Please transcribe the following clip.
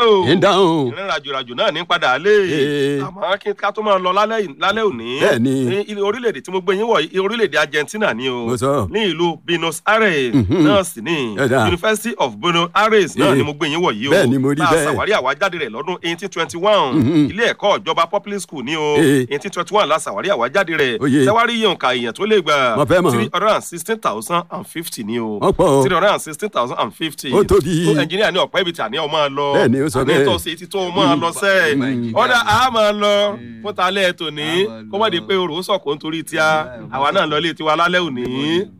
o ń dáhùn. ìrìn rajòrajò náà ní padà lé Ee. àmọ́ kí ká tó máa lọ lálẹ́ yìí- lálẹ́ òní Bẹ́ẹ̀ni. ní ilé orílẹ̀-èdè tí mo gbé yín wọ̀ yìí orílẹ̀-èdè Argentina ni o Mo sọ. ní ìlú Buenos Aires Mhm. náà sì ni Ẹ̀dá. University of Buenos Aires náà Ee. ni mo gbé yín wọ̀ yìí o Bẹ́ẹ̀ni, mo rí Tá a bẹ́ẹ̀. ṣàwárí àwájáde rẹ̀ lọ́dún eighteen twenty one Mhm. ilé ẹ̀kọ́ ìjọba public school ni o Ee. eighteen twenty one la ṣàwárí àwájáde rẹ̀ Oyè. ṣẹ́wárí yìí nǹka èèyàn tó lè gbà Mo fẹ́ mọ̀. three hundred and sixteen thousand and fifty ni o Wọ́n pọ̀ o. three hundred and sixteen thousand and fifty Ó tóbi. tó ẹnjìníà ní ọ̀pẹ́ ibi tí àníyàn máa lọ Bẹ́ẹ̀ni, ó sọ bẹ́ẹ̀. àní tó ṣe ti tó máa lọ sẹ́ẹ̀ Mm. ọ̀dà a máa lọ fún talẹ́ tòní A máa kó má di lọ. pé orò sọ̀kò nítorí tíá àwa náà lọ ilé tiwa lálẹ́ òní.